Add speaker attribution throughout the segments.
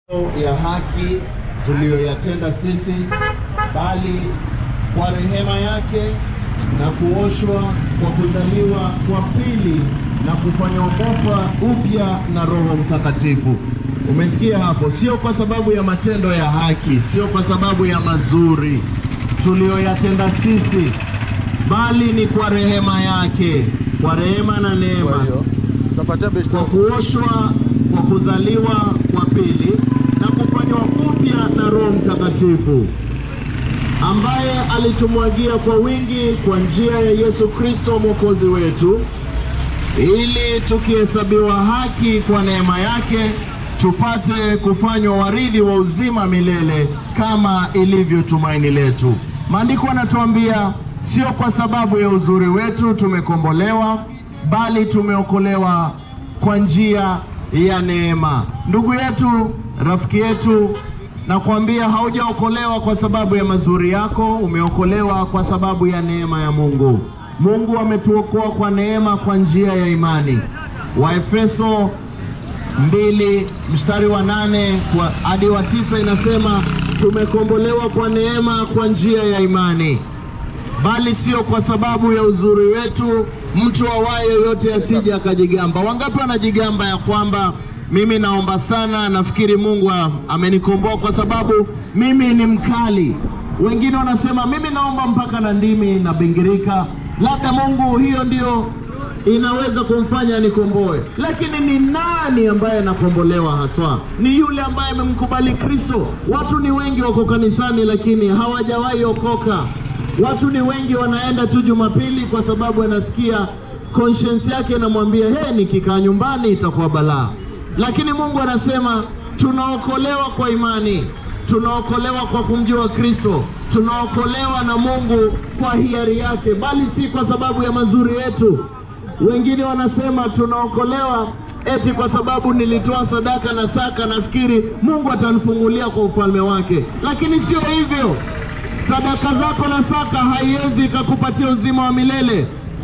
Speaker 1: ya haki tuliyoyatenda sisi, bali kwa rehema yake na kuoshwa kwa kuzaliwa kwa pili na kufanywa umofa upya na Roho Mtakatifu. Umesikia hapo? Sio kwa sababu ya matendo ya haki, sio kwa sababu ya mazuri tuliyoyatenda sisi, bali ni kwa rehema yake, kwa rehema na
Speaker 2: Kwa
Speaker 1: neema
Speaker 2: hiyo utapatia beshte
Speaker 1: kwa kuoshwa kwa kuzaliwa kwa pili na kufanywa upya na Roho Mtakatifu ambaye alitumwagia kwa wingi kwa njia ya Yesu Kristo mwokozi wetu, ili tukihesabiwa haki kwa neema yake tupate kufanywa warithi wa uzima milele kama ilivyo tumaini letu. Maandiko yanatuambia sio kwa sababu ya uzuri wetu tumekombolewa, bali tumeokolewa kwa njia ya neema. Ndugu yetu, rafiki yetu, nakwambia haujaokolewa kwa sababu ya mazuri yako, umeokolewa kwa sababu ya neema ya Mungu. Mungu ametuokoa kwa neema kwa njia ya imani. Waefeso mbili mstari wa nane kwa hadi wa tisa inasema tumekombolewa kwa neema kwa njia ya imani, bali sio kwa sababu ya uzuri wetu, mtu awaye yoyote asije akajigamba. Wangapi wanajigamba ya kwamba mimi naomba sana, nafikiri Mungu a- amenikomboa kwa sababu mimi ni mkali. Wengine wanasema mimi naomba mpaka na ndimi na bingirika, labda Mungu hiyo ndio inaweza kumfanya nikomboe. Lakini ni nani ambaye anakombolewa haswa? Ni yule ambaye amemkubali Kristo. Watu ni wengi wako kanisani, lakini hawajawahi okoka. Watu ni wengi wanaenda tu Jumapili kwa sababu anasikia conscience yake inamwambia he, nikikaa nyumbani itakuwa balaa. Lakini Mungu anasema tunaokolewa kwa imani, tunaokolewa kwa kumjua Kristo, tunaokolewa na Mungu kwa hiari yake, bali si kwa sababu ya mazuri yetu. Wengine wanasema tunaokolewa eti kwa sababu nilitoa sadaka na saka, nafikiri Mungu atanifungulia kwa ufalme wake, lakini sio hivyo. Sadaka zako na saka haiwezi ikakupatia uzima wa milele.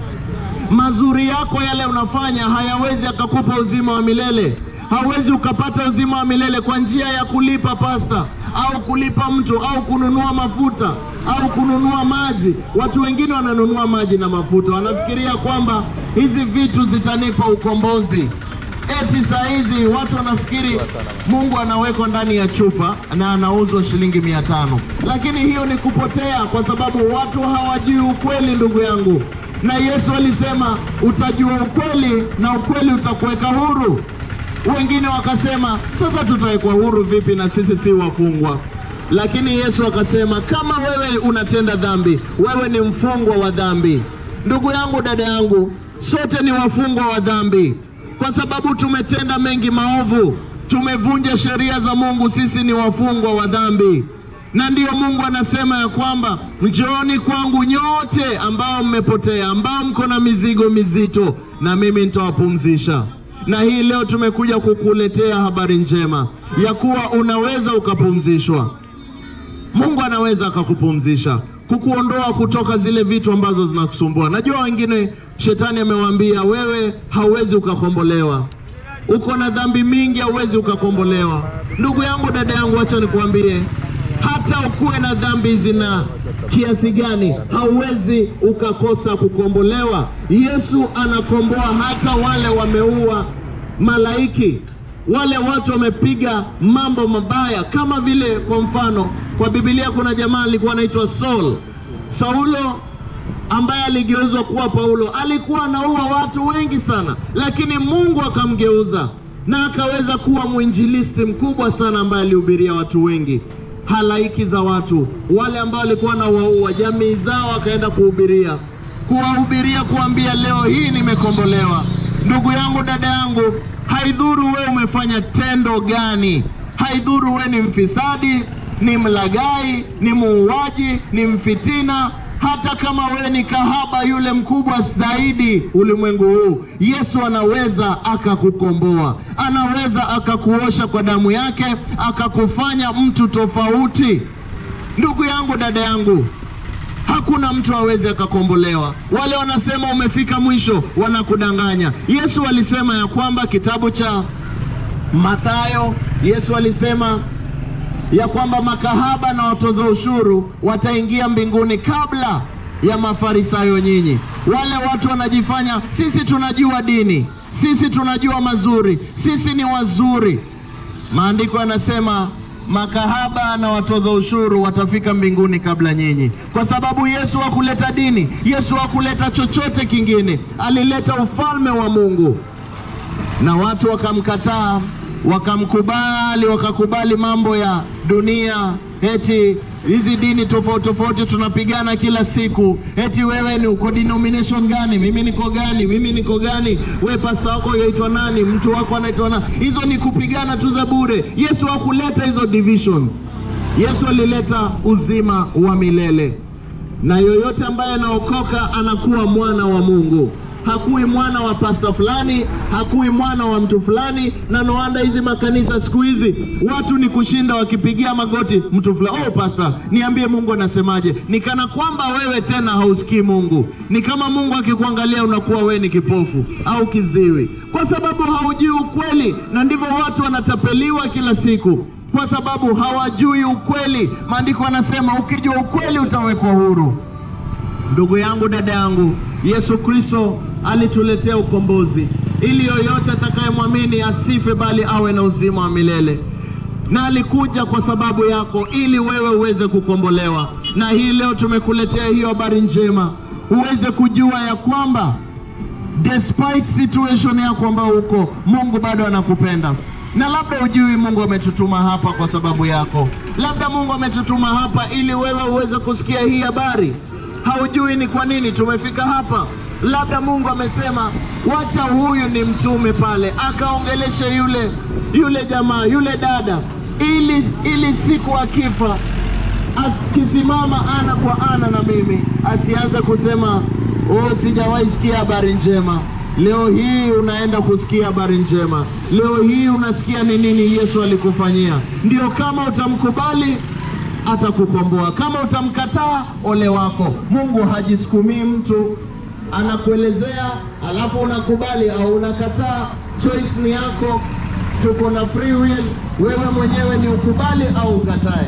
Speaker 1: Mazuri yako yale unafanya hayawezi akakupa uzima wa milele. Hauwezi ukapata uzima wa milele kwa njia ya kulipa pasta au kulipa mtu au kununua mafuta au kununua maji. Watu wengine wananunua maji na mafuta, wanafikiria kwamba hizi vitu zitanipa ukombozi. Eti saa hizi watu wanafikiri Mungu anawekwa ndani ya chupa na anauzwa shilingi mia tano, lakini hiyo ni kupotea, kwa sababu watu hawajui ukweli, ndugu yangu. Na Yesu alisema utajua ukweli na ukweli utakuweka huru. Wengine wakasema sasa tutawekwa huru vipi na sisi si wafungwa? Lakini Yesu akasema kama wewe unatenda dhambi, wewe ni mfungwa wa dhambi. Ndugu yangu, dada yangu, sote ni wafungwa wa dhambi kwa sababu tumetenda mengi maovu, tumevunja sheria za Mungu. Sisi ni wafungwa wa dhambi, na ndiyo Mungu anasema ya kwamba njooni kwangu nyote ambao mmepotea, ambao mko na mizigo mizito, na mimi nitawapumzisha. Na hii leo tumekuja kukuletea habari njema ya kuwa unaweza ukapumzishwa. Mungu anaweza akakupumzisha, kukuondoa kutoka zile vitu ambazo zinakusumbua. Najua wengine shetani amewaambia wewe hauwezi ukakombolewa, uko na dhambi mingi, hauwezi ukakombolewa. Ndugu yangu, dada yangu, acha nikuambie, hata ukuwe na dhambi zina kiasi gani, hauwezi ukakosa kukombolewa. Yesu anakomboa hata wale wameua malaiki wale watu wamepiga mambo mabaya, kama vile kwa mfano kwa Biblia kuna jamaa alikuwa anaitwa Saul. Saulo ambaye aligeuzwa kuwa Paulo alikuwa anaua watu wengi sana, lakini Mungu akamgeuza na akaweza kuwa mwinjilisti mkubwa sana ambaye alihubiria watu wengi, halaiki za watu wale ambao walikuwa na waua jamii zao, akaenda kuhubiria, kuwahubiria, kuambia leo hii nimekombolewa. Ndugu yangu, dada yangu, haidhuru wewe umefanya tendo gani, haidhuru wewe ni mfisadi, ni mlagai, ni muuaji, ni mfitina, hata kama wewe ni kahaba yule mkubwa zaidi ulimwengu huu, Yesu anaweza akakukomboa, anaweza akakuosha kwa damu yake, akakufanya mtu tofauti. Ndugu yangu, dada yangu, Hakuna mtu aweze akakombolewa. Wale wanasema umefika mwisho, wanakudanganya. Yesu alisema ya kwamba kitabu cha Mathayo Yesu alisema ya kwamba makahaba na watoza ushuru wataingia mbinguni kabla ya Mafarisayo nyinyi. Wale watu wanajifanya sisi tunajua dini, sisi tunajua mazuri, sisi ni wazuri. Maandiko yanasema makahaba na watoza ushuru watafika mbinguni kabla nyinyi, kwa sababu Yesu hakuleta dini, Yesu hakuleta chochote kingine, alileta ufalme wa Mungu na watu wakamkataa, wakamkubali, wakakubali mambo ya dunia, eti hizi dini tofauti tofauti tunapigana kila siku, eti wewe ni uko denomination gani, mimi niko gani, mimi niko gani, we pasta wako yaitwa nani, mtu wako anaitwa nani? Hizo ni kupigana tu za bure. Yesu hakuleta hizo divisions. Yesu alileta uzima wa milele na yoyote ambaye anaokoka anakuwa mwana wa Mungu. Hakui mwana wa pasta fulani, hakui mwana wa mtu fulani. Na noanda hizi makanisa siku hizi watu ni kushinda wakipigia magoti mtu fulani, oh pasta, niambie Mungu anasemaje? Ni kana kwamba wewe tena hausikii Mungu. Ni kama Mungu akikuangalia unakuwa wewe ni kipofu au kiziwi, kwa sababu haujui ukweli, na ndivyo watu wanatapeliwa kila siku kwa sababu hawajui ukweli. Maandiko yanasema ukijua ukweli utawekwa huru. Ndugu yangu, dada yangu, Yesu Kristo alituletea ukombozi ili yoyote atakayemwamini asife, bali awe na uzima wa milele. Na alikuja kwa sababu yako, ili wewe uweze kukombolewa. Na hii leo tumekuletea hiyo habari njema, uweze kujua ya kwamba despite situation yako ambao uko, Mungu bado anakupenda na labda ujui Mungu ametutuma hapa kwa sababu yako. Labda Mungu ametutuma hapa ili wewe uweze kusikia hii habari. Haujui ni kwa nini tumefika hapa. Labda Mungu amesema wacha huyu ni mtume pale, akaongeleshe yule yule jamaa yule dada, ili ili siku akifa akisimama ana kwa ana na mimi asianze kusema oh, sijawahi sikia habari njema. Leo hii unaenda kusikia habari njema. Leo hii unasikia ni nini Yesu alikufanyia. Ndio, kama utamkubali atakukomboa, kama utamkataa ole wako. Mungu hajisukumii mtu, anakuelezea alafu unakubali au unakataa. Choice ni yako, tuko na free will. Wewe mwenyewe ni ukubali au ukatae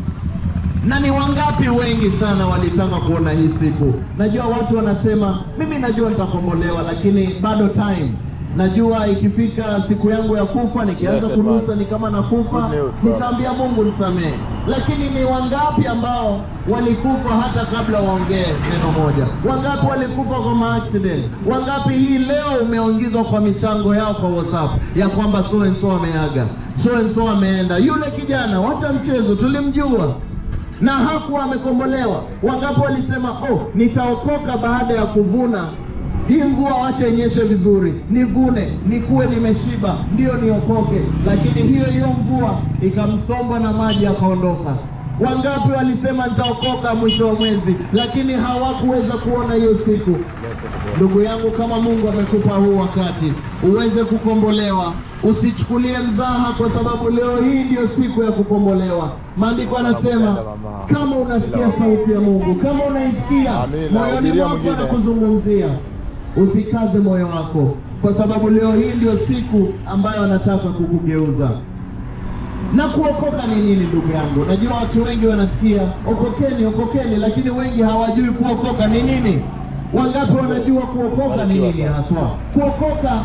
Speaker 1: na ni wangapi wengi sana walitaka kuona hii siku. Najua watu wanasema mimi najua nitakombolewa, lakini bado time. Najua ikifika siku yangu ya kufa, nikianza
Speaker 2: Yes,
Speaker 1: kunusa
Speaker 2: boss.
Speaker 1: ni kama nakufa,
Speaker 2: Good news, boss.
Speaker 1: nitaambia Mungu nisamehe. Lakini ni wangapi ambao walikufa hata kabla waongee neno moja? Wangapi walikufa kwa maaccident? Wangapi hii leo umeongezwa kwa michango yao kwa WhatsApp ya kwamba so and so ameaga, so and so ameenda. Yule kijana, wacha mchezo, tulimjua na hakuwa amekombolewa. Wangapi walisema oh, nitaokoka baada ya kuvuna hii mvua, wacha inyeshe vizuri, nivune, nikuwe nimeshiba, ndio niokoke. Lakini hiyo hiyo mvua ikamsomba na maji akaondoka. Wangapi walisema nitaokoka mwisho wa mwezi, lakini hawakuweza kuona hiyo siku. Ndugu yangu, kama Mungu amekupa huu wakati uweze kukombolewa, usichukulie mzaha, kwa sababu leo hii ndio siku ya kukombolewa. Maandiko anasema kama unasikia sauti ya Mungu, kama unaisikia
Speaker 2: Amina.
Speaker 1: moyoni
Speaker 2: Hubiria
Speaker 1: mwako
Speaker 2: mwingine.
Speaker 1: anakuzungumzia, usikaze moyo wako, kwa sababu leo hii ndio siku ambayo anataka kukugeuza. Na kuokoka ni nini, ndugu yangu? Najua watu wengi wanasikia okokeni, okokeni, lakini wengi hawajui kuokoka ni nini. Wangapi wanajua kuokoka ni nini haswa? Kuokoka,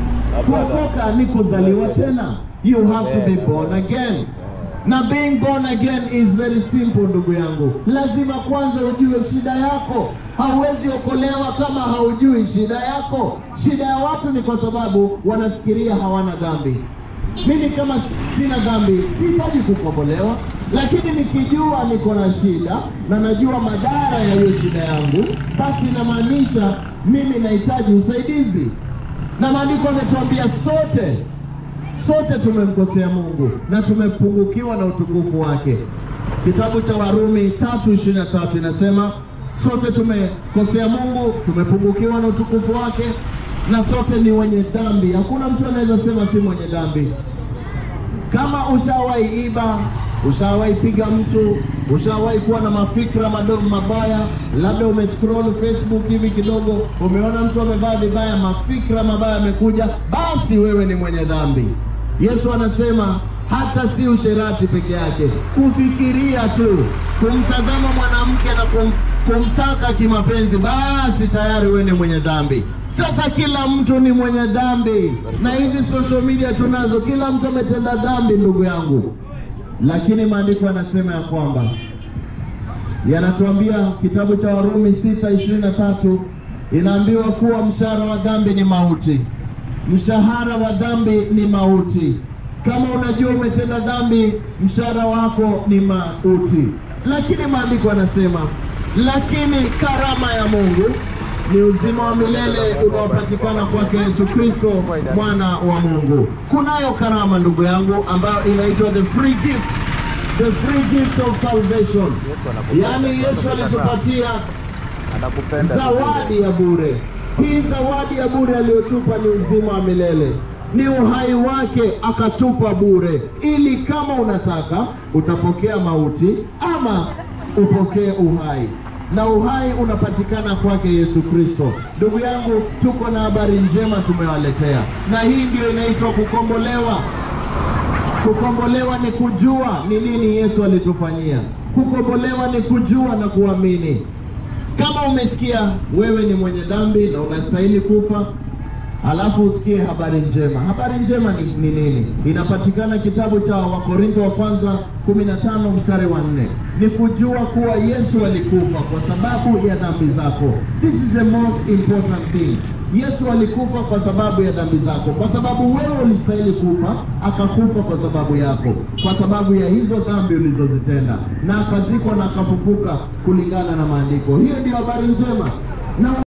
Speaker 1: kuokoka ni kuzaliwa tena. You have to be born again. Na being born again is very simple, ndugu yangu. Lazima kwanza ujue shida yako. Hauwezi okolewa kama haujui shida yako. Shida ya watu ni kwa sababu wanafikiria hawana dhambi. Mimi kama sina dhambi sihitaji kukombolewa, lakini nikijua niko na shida na najua madhara ya hiyo shida yangu, basi inamaanisha mimi nahitaji usaidizi. Na maandiko ametuambia sote sote tumemkosea Mungu na tumepungukiwa na utukufu wake. Kitabu cha Warumi tatu ishirini na tatu inasema sote tumekosea Mungu, tumepungukiwa na utukufu wake, na sote ni wenye dhambi. Hakuna mtu anaweza sema si mwenye dhambi. Kama ushawahi iba, ushawahi piga mtu, ushawahi kuwa na mafikra madogo mabaya, labda umescroll Facebook hivi kidogo, umeona mtu amevaa vibaya, mafikra mabaya yamekuja, basi wewe ni mwenye dhambi. Yesu anasema hata si usherati peke yake, kufikiria tu kumtazama mwanamke na kum, kumtaka kimapenzi, basi tayari wewe ni mwenye dhambi. Sasa kila mtu ni mwenye dhambi, na hizi social media tunazo, kila mtu ametenda dhambi, ndugu yangu, lakini maandiko yanasema ya kwamba yanatuambia kitabu cha Warumi sita ishirini na tatu inaambiwa kuwa mshahara wa dhambi ni mauti. Mshahara wa dhambi ni mauti. Kama unajua umetenda dhambi, mshahara wako ni mauti. Lakini maandiko yanasema, lakini karama ya Mungu ni uzima wa milele unaopatikana kwake Yesu Kristo mwana wa Mungu. Kunayo karama ndugu yangu, ambayo inaitwa the free gift, the free gift of salvation. Yaani Yesu alitupatia
Speaker 2: anakupenda
Speaker 1: zawadi ya bure. Hii zawadi ya bure aliyotupa ni uzima wa milele, ni uhai wake akatupa bure, ili kama unataka utapokea mauti ama upokee uhai, na uhai unapatikana kwake Yesu Kristo. Ndugu yangu, tuko na habari njema tumewaletea, na hii ndio inaitwa kukombolewa. Kukombolewa ni kujua ni nini Yesu alitufanyia. Kukombolewa ni kujua na kuamini. Kama umesikia wewe ni mwenye dhambi na unastahili kufa, alafu usikie habari njema. Habari njema ni, ni nini? Inapatikana kitabu cha Wakorintho wa kwanza 15 mstari wa nne. Ni kujua kuwa Yesu alikufa kwa sababu ya dhambi zako. This is the most important thing. Yesu alikufa kwa sababu ya dhambi zako, kwa sababu wewe ulistahili kufa, akakufa kwa sababu yako, kwa sababu ya hizo dhambi ulizozitenda, na akazikwa na akafufuka kulingana na maandiko. Hiyo ndio habari njema na